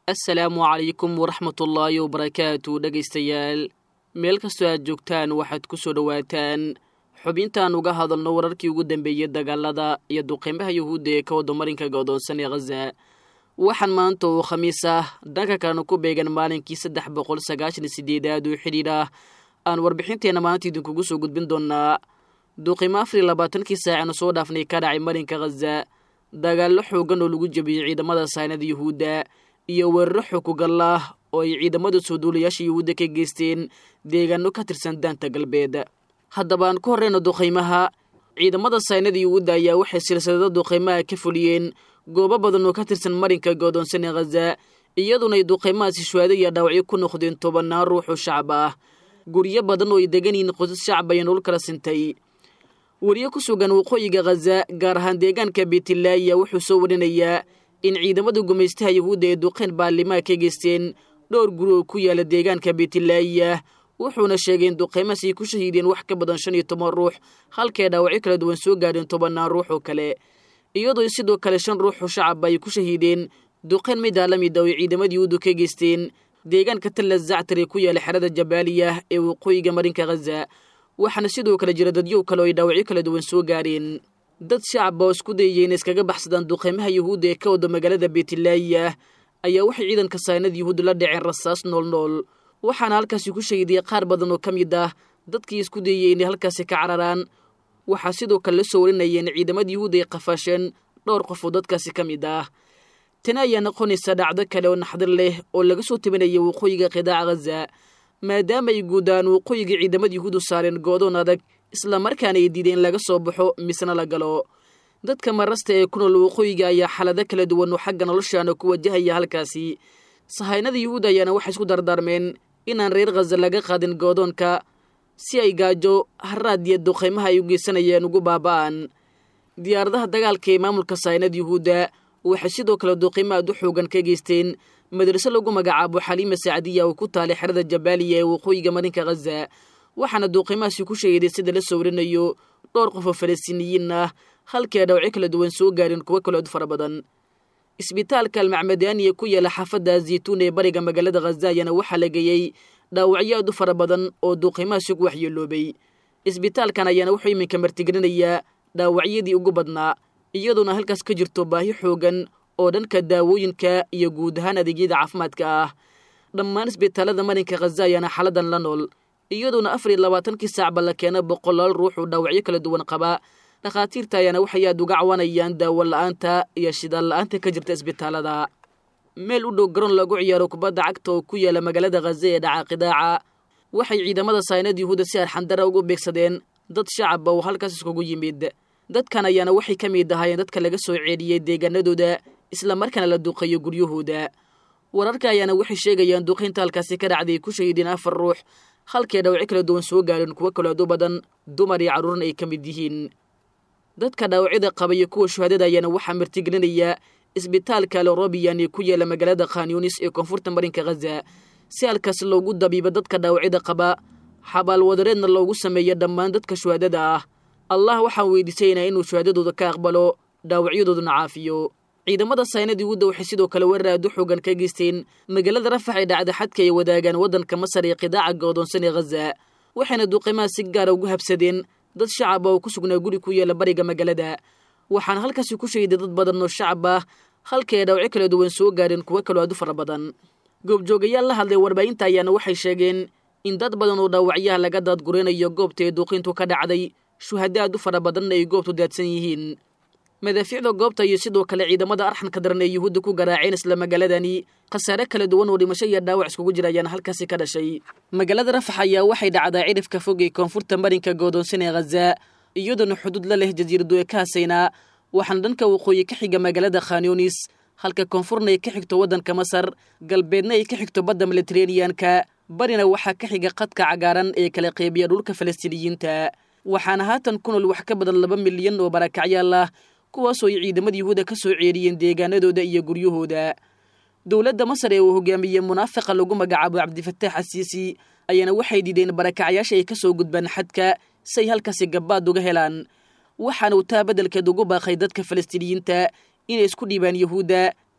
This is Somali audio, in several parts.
assalaamu calaykum waraxmatullaahi wabarakaatu dhegaystayaal meel kastoo aad joogtaan waxaad ku soo dhowaataan xubintaan uga hadalno wararkii ugu dambeeyey dagaalada iyo duqeymaha yuhuudda ee ka wada marinka godoonsan ee khaza waxaan maanta oo khamiis ah dhanka kalena ku beegan maalinkii saddex boqol sagaashan iyo sideedaad oo xidhiidh ah aan warbixinteenna maanta idinkugu soo gudbin doonaa duqeymo afar iyo labaatankii saacanu soo dhaafnay ka dhacay marinka khaza dagaallo xoogan oo lagu jebiyey ciidamada saynada yuhuudda iyo weeraro xukugal ah oo ay ciidamada soo duulayaasha yuhuudda ka geysteen deegaano ka tirsan daanta galbeed haddaba aan ku horreyna duqeymaha ciidamada saynada yuhuudda ayaa waxay silsilado duqeymaha ka fuliyeen goobo badan oo ka tirsan marinka goodoonsan ee khaza iyaduna ay duqeymahaasi shuhaado iyo dhaawacyo ku noqdeen tobannaan ruux oo shacab ah guryo badan oo ay degan yihiin qosas shacab ayaa nolol kala sintay weriye ku sugan waqooyiga khaza gaar ahaan deegaanka beetlaaya wuxuu soo warinayaa in ciidamada gumaystaha yuhuudda ee duqeyn baarlimaha ka geysteen dhowr guri oo ku yaala deegaanka beetlaaya wuxuuna sheegay in duqeymahaas ay ku shahiideen wax ka badan shan iyo toban ruux halkay dhaawacyo kala duwan soo gaadheen tobannaan ruux oo kale iyadoo sidoo kale shan ruux oo shacab ay ku shahiideen duqeyn midaa la mid a oo ciidamada yuhuuddu ka geysteen deegaanka talla zactar ee ku yaala xerada jabaaliya ee waqooyiga marinka khaza waxaana sidoo kale jira dadyow kale oo ay dhaawacyo kala duwan soo gaareen dad shacab oo isku dayaya in iskaga baxsadaan duqeymaha yuhuudda ee ka wada magaalada beetlaaya ayaa waxay ciidanka saynada yuhuudda la dhaceen rasaas noolnool waxaana halkaasi ku shahiidiyay qaar badan oo ka mid ah dadkii isku dayayay inay halkaasi ka cararaan waxaa sidoo kale la soo warinaya in ciidamada yuhuudda ay qafaasheen dhowr qof oo dadkaasi ka mid ah tani ayaa noqonaysa dhacdo kale oo naxdar leh oo laga soo tabinaya waqooyiga qidaaca khaza maadaama ay guudaan waqooyiga ciidamada yuhuuddu saareen goodoon adag islamarkaana ay diideen in laga soo baxo misna la galo dadka marasta ee ku nool waqooyiga ayaa xaalado kala duwan oo xagga noloshaana ku wajahaya halkaasi sahaynada yuhuudda ayaana waxay isku dardaarmeen inaan reer khaza laga qaadin goodoonka si ay gaajo haraad iyo duqeymaha ay u geysanayeen ugu baaba'an diyaaradaha dagaalka ee maamulka sahaynada yuhuudda waxay sidoo kale duqeymo aad u xoogan ka geysteen madraso lagu magacaabo xaliima sacdiya oo ku taalay xerada jabaaliya ee waqooyiga marinka khaza waxaana duuqimahaasi ku sheegaday sida la soo warinayo dhowr qof oo falastiiniyiin ah halkii ay dhawacyo kala duwan soo gaareen kuwo kale ood fara badan isbitaalka almacmadaaniya ku yaala xaafadda zaytuun ee bariga magaalada khaza ayaana waxaa la geeyey dhaawacyo aad u fara badan oo duuqimahaasi ku waxyeeloobay isbitaalkan ayaana wuxuu iminka martigelinayaa dhaawacyadii ugu badnaa iyadoona halkaas ka jirto baahi xoogan oo dhanka daawooyinka iyo guud ahaan adeegyada caafimaadka ah dhammaan isbitaalada marinka khaza ayaana xaladan la nool iyadoona afar iyo labaatankii saacba la keena boqolaal ruux oo dhaawacyo kala duwan qaba dhakhaatiirta ayaana waxay aad uga cawanayaan daawo la-aanta iyo shidaal la-aanta ka jirta isbitaalada meel u dhow garoon lagu ciyaaro kubadda cagta oo ku yaala magaalada khaza ee dhaca qidaaca waxay ciidamada saynad yuhuudda si arxandara ugu beegsadeen dad shacaba oo halkaas iskugu yimid dadkan ayaana waxay ka mid ahaayeen dadka laga soo ceeliyey deegaanadooda islamarkaana la duqeeyo guryahooda wararka ayaana waxay sheegayaan duqaynta halkaasi ka dhacday ay ku shahiideen afar ruux halkay dhawacyo kala duwan soo gaareen kuwo kaleedu badan dumar iyo carruurna ay ka mid yihiin dadka dhaawacyada qaba iyo kuwa shuhaadada ayaana waxaa martigelinaya isbitaalka lorobiyan ee ku yaala magaalada khanyunis ee koonfurta marinka khaza si halkaas loogu dabiibo dadka dhaawacyada qaba xabaalwadareedna loogu sameeyo dhammaan dadka shuhaadada ah allah waxaan weydiisaynaa inuu shuhaadadooda ka aqbalo dhaawacyadooduna caafiyo ciidamada saynad yuhuudda waxay sidoo kale weerar aad u xoogan ka geysteen magaalada rafax ee dhacda xadka ay wadaagaan waddanka masar ee qidaaca goodoonsan ee khaza waxayna duqimaha si gaara ugu habsadeen dad shacab ah oo ku sugnaa guri ku yaala bariga magaalada waxaana halkaasi ku shahiday dad badan oo shacab ah halkay ay dhawacyo kala duwan soo gaareen kuwo kaloo aad u fara badan goobjoogayaal la hadlay warbaahinta ayaana waxay sheegeen in dad badan oo dhaawacyaha laga daadguraynayo goobta ee duuqiintu ka dhacday shuhado aad u fara badanna ay goobtu daadsan yihiin madaafiicda goobta iyo sidoo kale ciidamada arxanka daran ee yuhuudda ku garaaceen isla magaaladani khasaare kala duwan oo dhimasho iyo dhaawac iskugu jira ayaana halkaasi ka dhashay magaalada rafax ayaa waxay dhacdaa cidhifka fog ee koonfurta marinka goodoonsan ee khaza iyadoona xuduud la leh jasiiradu ee ka hasaynaa waxaana dhanka waqooyi ka xiga magaalada khanyunis halka koonfurna ay ka xigto waddanka masar galbeedna ay ka xigto badda militeraneanka barina waxaa ka xiga qadka cagaaran ee kala qeybiya dhulka falastiiniyiinta waxaana haatan ku nool wax ka badan laba milyan oo barakacyaal ah kuwaasoo ay ciidamada yuhuuda ka soo ceeriyeen deegaanadooda iyo guryahooda dowladda masar ee uu hogaamiyey munaafiqa lagu magacaabo cabdifataax asiisi ayaana waxay diideen barakacyaasha ay ka soo gudbaan xadka si ay halkaasi gabbaad uga helaan waxaana uu taa beddelkeed ugu baaqay dadka falastiiniyiinta inay isku dhiibaan yuhuudda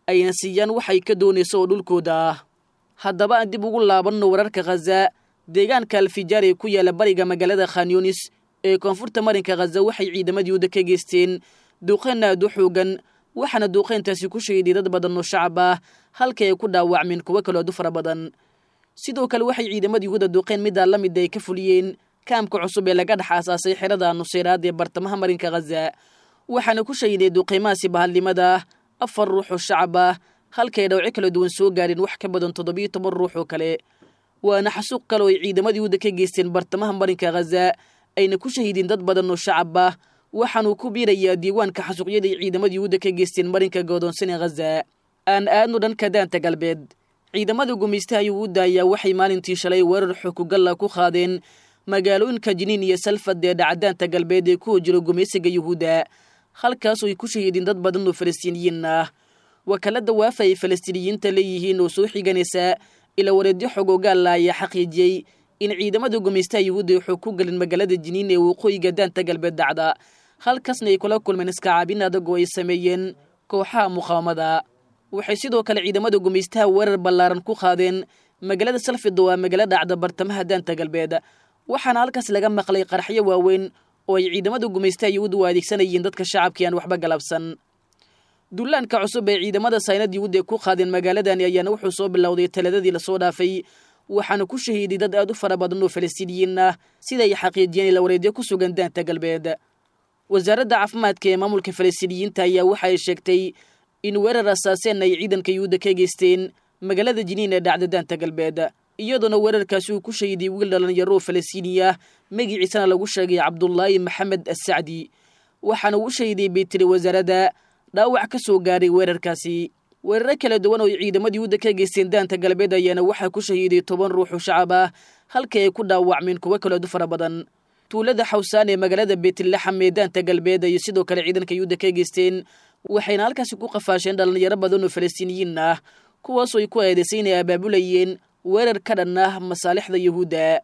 ayna siiyaan waxay ka doonayso oo dhulkooda ah haddaba aan dib ugu laabanno wararka khaza deegaanka alfijaar ee ku yaala bariga magaalada khanyunis ee koonfurta marinka khaza waxay ciidamada yuhuudda ka geysteen duuqeen aad u xoogan waxaana duuqeyntaasi ku shahiday dad badan oo shacab ah halka ay ku dhaawacmeen kuwo kaloo adu fara badan sidoo kale waxay ciidamada yuhuudda duuqeen middaa la mida ay ka fuliyeen kaamka cusub ee laga dhex aasaasay xerada nuseyraad ee bartamaha marinka khaza waxaana ku shahiday duuqiimahaasi bahadnimada afar ruux oo shacab ah halkaay dhawco kala duwan soo gaareen wax ka badan toddobiyo toban ruux oo kale waana xasuuq kale oo ay ciidamada yuhuudda ka geysteen bartamaha marinka khaza ayna ku shahiideen dad badan oo shacab ah waxaanuu ku biirayaa diiwaanka xasuuqyada ay ciidamada yuhuudda ka geysteen marinka goodoonsan ee khaza aan aadno dhanka daanta galbeed ciidamada gumaystaha yuhuudda ayaa waxay maalintii shalay weerar xukugalla ku qaadeen magaalooyinka jiniin iyo salfad ee dhacdaanta galbeed ee ku hojiro gumaysiga yuhuudda halkaasoo ay ku shahiideen dad badan oo falastiiniyiin ah wakaalada waafa ay falastiiniyiinta leeyihiin oo soo xiganaysa ila wareedyo xogoogaalla ayaa xaqiijiyey in ciidamada gumaystaha yuhuudda ay xoog ku galin magaalada jiniin ee waqooyiga daanta galbeed dacda halkaasna ay kula kulmeen iskacaabin adag oo ay sameeyeen kooxaha muqaawamada waxay sidoo kale ciidamada gumaystaha weerar ballaaran ku qaadeen magaalada salfid oo ah magaalo dhacda bartamaha daanta galbeed waxaana halkaas laga maqlay qaraxyo waaweyn oo ay ciidamada gumaystaha yuhuudda u adeegsanayeen dadka shacabkii aan waxba galabsan dullaanka cusub ee ciidamada saynad yuhuudda ee ku qaadeen magaaladani ayaana wuxuu soo bilowday taladadii lasoo dhaafay waxaana ku shahiiday dad aad u fara badan oo falastiiniyiin ah sida ay xaqiijiyeen ila wareedyo ku sugan daanta galbeed wasaaradda caafimaadka ee maamulka falastiiniyiinta ayaa waxa ay sheegtay in weerar asaaseen ay ciidanka yuhuudda ka geysteen magaalada jiniin ee dhacda daanta galbeed iyadoona weerarkaasi uu ku shahiday wiil dhalinyaro oo falastiini ah magiciisana lagu sheegay cabdulaahi maxamed assacdi waxaana uu shahiday bay tiri wasaaradda dhaawac ka soo gaaray weerarkaasi weeraro kala duwan oo ay ciidamada yuhuudda ka geysteen daanta galbeed ayaana waxaa ku shahiiday toban ruux oo shacab ah halka ay ku dhaawacmeen kuwo kaleedu fara badan tuulada xawsaan ee magaalada beetlaxam ee daanta galbeed ayay sidoo kale ciidanka yuhuudda ka geysteen waxayna halkaasi ku qafaasheen dhalinyaro badan oo falastiiniyiin ah kuwaasoo ay ku eedaysay inay abaabulayeen weerar ka dhan ah masaalixda yuhuudda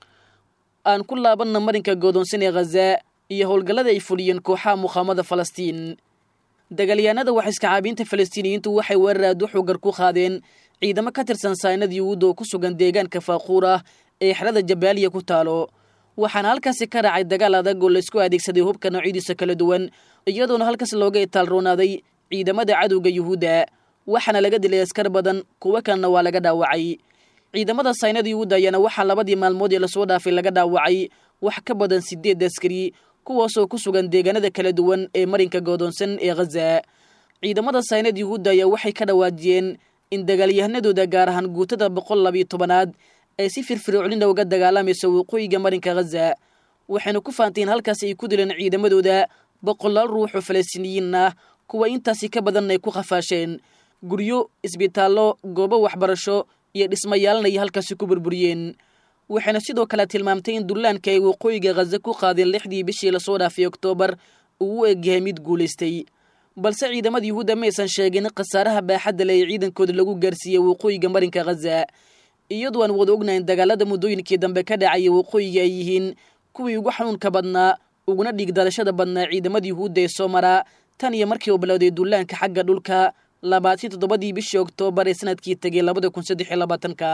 aan ku laabanna marinka goodoonsan ee khaza iyo howlgallada ay fuliyeen kooxaha muqaamada falastiin dagaalyahanada wax iskacaabiinta falastiiniyiintu waxay weerar aad u xoogar ku qaadeen ciidamo ka tirsan saynada yuhuudda oo ku sugan deegaanka faaquur ah ee xerada jabaaliya ku taalo waxaana halkaasi ka dhacay dagaal adag oo laysku adeegsaday hubka noocyadiisa kala duwan iyadoona halkaas looga itaalroonaaday ciidamada cadowga yuhuudda waxaana laga dilay askar badan kuwo kalena waa laga dhaawacay ciidamada saynada yuhuudda ayaana waxaa labadii maalmood ee lasoo dhaafay laga dhaawacay wax ka badan sideed askari kuwaasoo ku sugan deegaanada kala duwan ee marinka goodoonsan ee khaza ciidamada saynad yuhuudda ayaa waxay ka dhawaajiyeen in dagaalyahanadooda gaar ahaan guutada boqol labiyo tobanaad ay si firfircoolina uga dagaalamayso waqooyiga marinka khaza waxayna ku faanteen halkaas ay ku dileen ciidamadooda boqolaal ruux oo falastiiniyiin ah kuwa intaasi ka badan ay ku qafaasheen guryo isbitaallo goobo waxbarasho iyo dhismayaalna ay halkaasi ku burburiyeen waxayna sidoo kale tilmaamtay in dullaanka ay waqooyiga khaza ku qaadeen lixdii bishii lasoo dhaafay oktoobar uu u egyahay mid guulaystay balse ciidamada yuhuudda maysan sheegin khasaaraha baaxadda le ee ciidankooda lagu gaarsiiyey waqooyiga marinka khaza iyadoo aan wada ognayn dagaalada muddooyinkii dambe ka dhacaya waqooyiga ay yihiin kuwii ugu xanuunka badnaa uguna dhiigdalashada badnaa ciidamada yuhuudda ee soo maraa tan iyo markii uu bilowday dullaanka xagga dhulka labaatan toddobadii bishii oktoobar ee sanadkii tegay labada kun saddex iyo labaatanka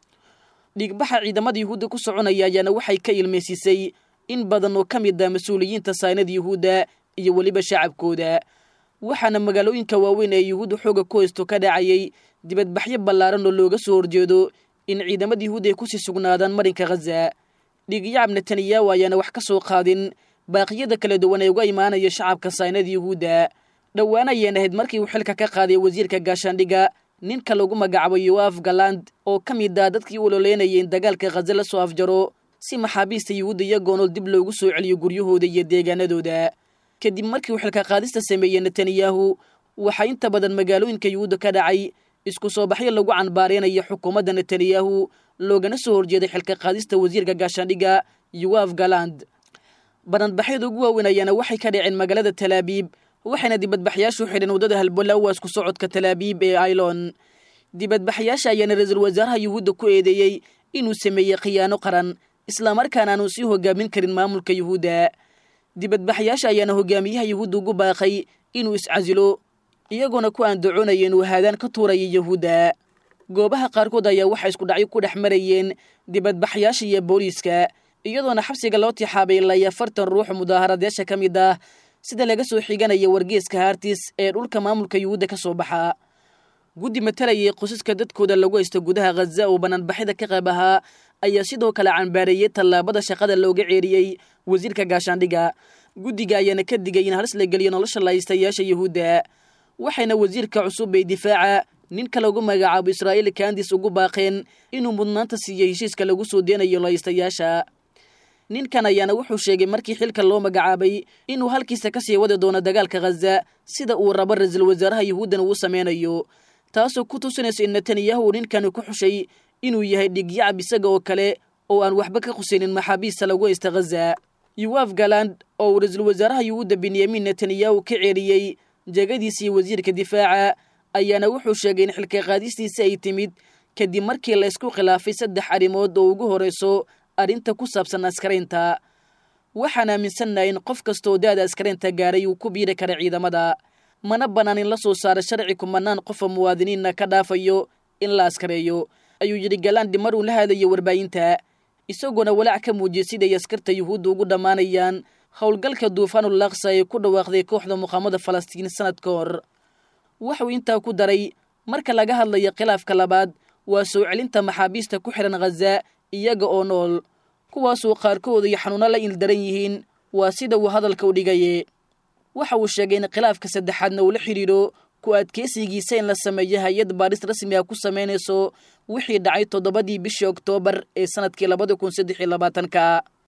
dhiigbaxa ciidamada yuhuudda ku soconaya ayaana waxay ka ilmaysiisay in badan oo ka mid ah mas-uuliyiinta saynada yuhuudda iyo weliba shacabkooda waxaana magaalooyinka waaweyn ee yuhuudda xooga ku haysto ka dhacayay dibadbaxyo ballaaran oo looga soo horjeedo in ciidamada yuhuudda ay kusii sugnaadaan marinka khaza dhiigyacab netanyahu ayaana wax ka soo qaadin baaqiyada kala duwan ee uga imaanaya shacabka saynada yuhuudda dhowaan ayeen ahayd markii uu xilka ka qaaday wasiirka gaashaandhiga ninka lagu magacaabo yoaf galand oo ka mid ah dadkii u ololeynayay in dagaalka khaza la soo afjaro si maxaabiista yuhuudda iyagoonol dib loogu soo celiyo guryahooda iyo deegaanadooda kadib markii uu xilka qaadista sameeyey netanyahu waxaa inta badan magaalooyinka yuhuudda ka dhacay isku soo baxyo lagu canbaareenaya xukuumadda netanyahu loogana soo horjeeday xilka qaadista wasiirka gaashaandhiga yoaf galand baranbaxyada ugu waaweyn ayaana waxay ka dhaceen magaalada talaabiib waxayna dibadbaxyaashu xidheen waddada halbolawa isku socodka talaabiib ee ailon dibadbaxyaasha ayaana ra-iisul wasaaraha yuhuudda ku eedeeyey inuu sameeyey khiyaano qaran islamarkaana aanu sii hogaamin karin maamulka yuhuudda dibadbaxyaasha ayaana hogaamiyaha yuhuudda ugu baaqay inuu iscasilo iyagoona ku aandacoonaya inuu haadaan ka tuuraya yahuudda goobaha qaarkood ayaa waxay isku dhacyo ku dhex marayeen dibadbaxyaasha iyo booliiska iyadoona xabsiga loo tixaabay ilaa afartan ruux mudaaharadeesha ka mid ah sida laga soo xiganaya wargeeska hartis ee dhulka maamulka yuhuudda ka soo baxa guddi matalayay qosaska dadkooda lagu haysto gudaha khaza oo banaanbaxyada ka qayb ahaa ayaa sidoo kale cambaareeyey tallaabada shaqada looga ceeriyey wasiirka gaashaandhiga guddiga ayaana ka digay in halis la geliyo nolosha lahaystayaasha yuhuudda waxayna wasiirka cusub ee difaaca ninka lagu magacaabo israa'iil kandis ugu baaqeen inuu mudnaanta siiyey heshiiska lagu soo deenayo lahaystayaasha ninkan ayaana wuxuu sheegay markii xilka loo magacaabay inuu halkiisa ka sii wadi doono dagaalka khaza sida uu rabo ra-iisul wasaaraha yuhuuddan uu sameynayo taasoo ku tusinayso in netanyahu ninkani ku xushay inuu yahay dhigyacab isaga oo kale oo aan waxba ka khusaynin maxaabiista lagu haysta khaza yuwaf galand oo uu ra-iisul wasaaraha yuhuudda benyamin netanyahu ka ceeriyey jegadiisii wasiirka difaaca ayaana wuxuu sheegay in xilka qaadistiisa ay timid kadib markii la isku khilaafay saddex arrimood oo ugu horrayso arrinta ku saabsan askaraynta waxaan aaminsannahay in qof kastaoo da-da askaraynta gaaray uu ku biiri kara ciidamada mana bannaan in la soo saaro sharci kumanaan qofa muwaadiniinna ka dhaafayo in la askareeyo ayuu yidhi galandi mar uu la hadlayo warbaahinta isagoona walaac ka muujiyey siday askarta yuhuudda ugu dhammaanayaan howlgalka duufaanul laksa ee ku dhawaaqday kooxda muqaamada falastiin sanad ka hor waxuu intaa ku daray marka laga hadlayo khilaafka labaad waa soo celinta maxaabiista ku xihan khaza iyaga oo nool kuwaasuu qaarkooda iyo xanuuno la ildaran yihiin waa sida uu hadalka u dhigaye waxa uu sheegay in khilaafka saddexaadna uu la xidhiidho ku adkeysigiisa in la sameeyo hay-ad baadhis rasmi ah ku samaynayso wixii dhacay toddobadii bishii oktoobar ee sanadkii labada kun saddex iyo labaatanka